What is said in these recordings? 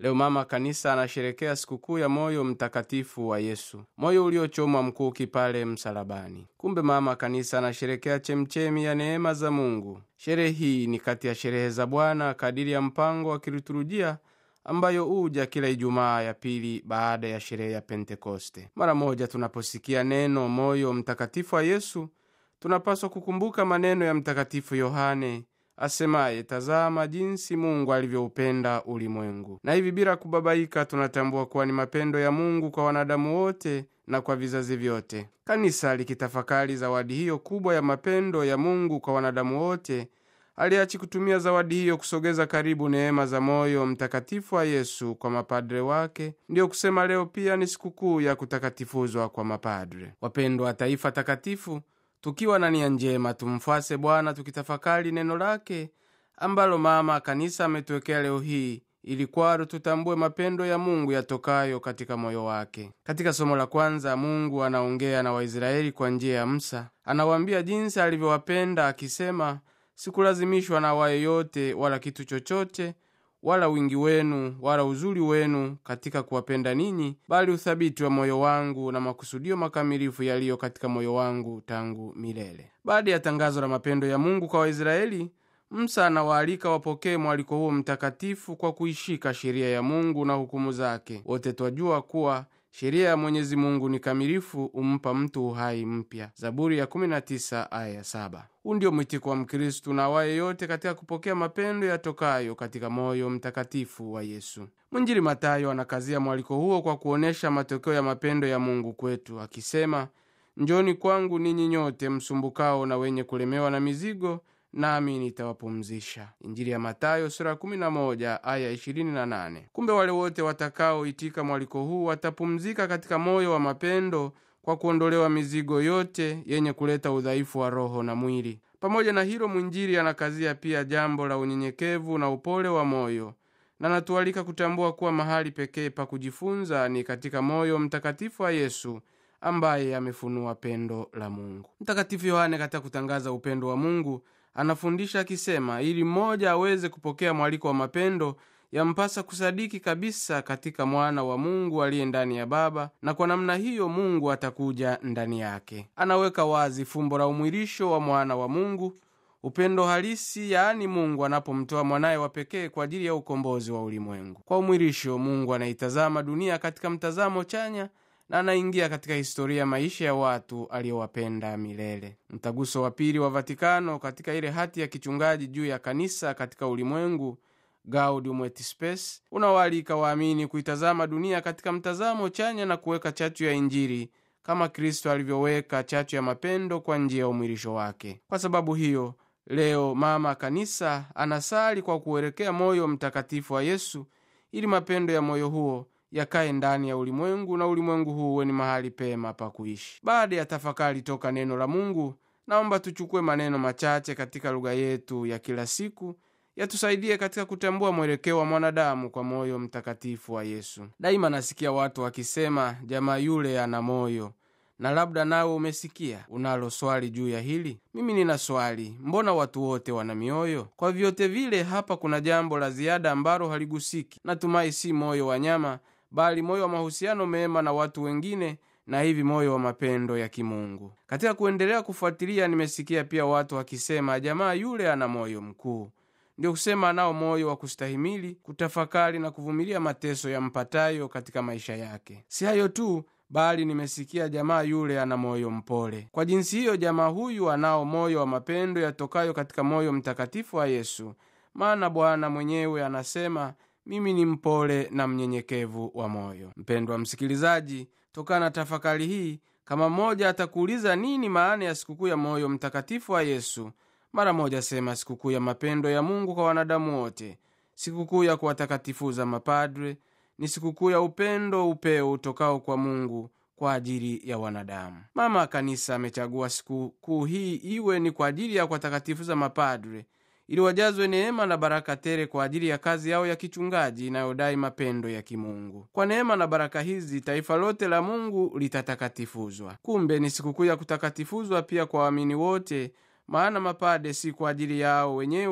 Leo mama kanisa anasherekea sikukuu ya moyo mtakatifu wa Yesu, moyo uliochomwa mkuki pale msalabani. Kumbe mama kanisa anasherekea chemchemi ya neema za Mungu. Sherehe hii ni kati ya sherehe za Bwana kadiri ya mpango wa kiliturujia ambayo huja kila Ijumaa ya pili baada ya sherehe ya Pentekoste. Mara moja tunaposikia neno moyo mtakatifu wa Yesu, tunapaswa kukumbuka maneno ya Mtakatifu Yohane asemaye, tazama jinsi Mungu alivyoupenda ulimwengu. Na hivi bila kubabaika, tunatambua kuwa ni mapendo ya Mungu kwa wanadamu wote na kwa vizazi vyote. Kanisa likitafakari zawadi hiyo kubwa ya mapendo ya Mungu kwa wanadamu wote, aliachi kutumia zawadi hiyo kusogeza karibu neema za moyo mtakatifu wa Yesu kwa mapadre wake. Ndiyo kusema leo pia ni sikukuu ya kutakatifuzwa kwa mapadre. Wapendwa wa taifa takatifu, tukiwa na nia njema tumfuase Bwana tukitafakari neno lake ambalo mama kanisa ametuwekea leo hii ili kwalo tutambue mapendo ya Mungu yatokayo katika moyo wake. Katika somo la kwanza, Mungu anaongea na Waisraeli kwa njia ya Musa. Anawaambia jinsi alivyowapenda akisema, sikulazimishwa na wa yeyote wala kitu chochote wala wingi wenu wala uzuri wenu katika kuwapenda ninyi, bali uthabiti wa moyo wangu na makusudio makamilifu yaliyo katika moyo wangu tangu milele. Baada ya tangazo la mapendo ya Mungu kwa Waisraeli, Musa anawaalika wapokee mwaliko huo mtakatifu kwa kuishika sheria ya Mungu na hukumu zake. Wote twajua kuwa sheria ya Mwenyezi Mungu ni kamilifu, umpa mtu uhai mpya. Zaburi ya 19 aya ya 7. Huu ndio mwitiko wa Mkristu na awaye yote katika kupokea mapendo yatokayo katika moyo mtakatifu wa Yesu. Mwinjili Matayo anakazia mwaliko huo kwa kuonyesha matokeo ya mapendo ya Mungu kwetu akisema, njoni kwangu ninyi nyote msumbukao na wenye kulemewa na mizigo nami nitawapumzisha. Injili ya Matayo sura 11 aya 28. Kumbe wale wote watakaoitika mwaliko huu watapumzika katika moyo wa mapendo kwa kuondolewa mizigo yote yenye kuleta udhaifu wa roho na mwili. Pamoja na hilo, mwinjili anakazia pia jambo la unyenyekevu na upole wa moyo na natualika kutambua kuwa mahali pekee pa kujifunza ni katika moyo mtakatifu wa Yesu ambaye amefunua pendo la Mungu. Mtakatifu Yohane katika kutangaza upendo wa Mungu anafundisha akisema, ili mmoja aweze kupokea mwaliko wa mapendo yampasa kusadiki kabisa katika mwana wa Mungu aliye ndani ya Baba, na kwa namna hiyo Mungu atakuja ndani yake. Anaweka wazi fumbo la umwilisho wa mwana wa Mungu, upendo halisi, yaani Mungu anapomtoa mwanaye wa pekee kwa ajili ya ukombozi wa ulimwengu. Kwa umwilisho, Mungu anaitazama dunia katika mtazamo chanya na anaingia katika historia ya maisha ya watu aliyowapenda milele. Mtaguso wa Pili wa Vatikano katika ile hati ya kichungaji juu ya kanisa katika ulimwengu Gaudium et Spes unawaalika waamini kuitazama dunia katika mtazamo chanya na kuweka chachu ya Injili kama Kristo alivyoweka chachu ya mapendo kwa njia ya umwilisho wake. Kwa sababu hiyo, leo mama kanisa anasali kwa kuelekea moyo mtakatifu wa Yesu ili mapendo ya moyo huo yakaye ndani ya ulimwengu na ulimwengu huu uwe ni mahali pema pa kuishi. Baada ya tafakari toka neno la Mungu, naomba tuchukue maneno machache katika lugha yetu ya kila siku yatusaidie katika kutambua mwelekeo wa mwanadamu kwa moyo mtakatifu wa Yesu. Daima nasikia watu wakisema, jamaa yule ana moyo, na labda nawe umesikia. Unalo swali juu ya hili? Mimi nina swali, mbona watu wote wana mioyo? Kwa vyote vile, hapa kuna jambo la ziada ambalo haligusiki. Natumai si moyo wa nyama, bali moyo wa mahusiano mema na watu wengine na hivi moyo wa mapendo ya kimungu. Katika kuendelea kufuatilia, nimesikia pia watu wakisema jamaa yule ana moyo mkuu. Ndio kusema anao moyo wa kustahimili, kutafakari na kuvumilia mateso ya mpatayo katika maisha yake. Si hayo tu, bali nimesikia jamaa yule ana moyo mpole. Kwa jinsi hiyo, jamaa huyu anao moyo wa mapendo yatokayo katika moyo mtakatifu wa Yesu, maana Bwana mwenyewe anasema mimi ni mpole na mnyenyekevu wa moyo. Mpendwa msikilizaji, tokana na tafakari hii, kama mmoja atakuuliza nini maana ya sikukuu ya moyo mtakatifu wa Yesu, mara moja sema sikukuu ya mapendo ya Mungu kwa wanadamu wote, sikukuu ya kuwatakatifuza mapadre, ni sikukuu ya upendo upeo utokao kwa Mungu kwa ajili ya wanadamu. Mama Kanisa amechagua sikukuu hii iwe ni kwa ajili ya kuwatakatifuza mapadre ili wajazwe neema na baraka tele kwa ajili ya kazi yao ya kichungaji inayodai mapendo ya kimungu. Kwa neema na baraka hizi taifa lote la Mungu litatakatifuzwa. Kumbe ni sikukuu ya kutakatifuzwa pia kwa waamini wote, maana mapade si kwa ajili yao wenyewe,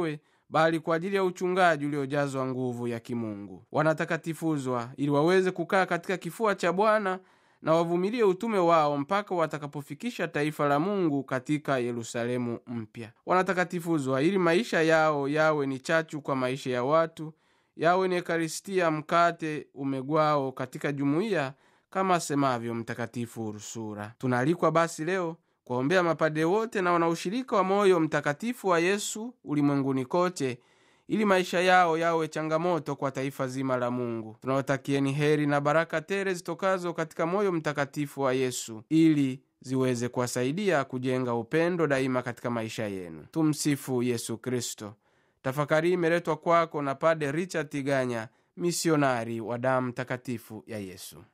bali kwa ajili ya uchungaji uliojazwa nguvu ya kimungu. Wanatakatifuzwa ili waweze kukaa katika kifua cha Bwana na wavumilie utume wao mpaka watakapofikisha taifa la Mungu katika Yerusalemu mpya. Wanatakatifuzwa ili maisha yao yawe ni chachu kwa maisha ya watu, yawe ni Ekaristia, mkate umegwao katika jumuiya, kama asemavyo Mtakatifu Ursula. Tunaalikwa basi leo kuwaombea mapade wote na wanaoshirika wa moyo mtakatifu wa Yesu ulimwenguni kote ili maisha yao yawe changamoto kwa taifa zima la Mungu. Tunawatakieni heri na baraka tele zitokazo katika moyo mtakatifu wa Yesu ili ziweze kuwasaidia kujenga upendo daima katika maisha yenu. Tumsifu Yesu Kristo. Tafakari imeletwa kwako na Pade Richard Tiganya, misionari wa damu takatifu ya Yesu.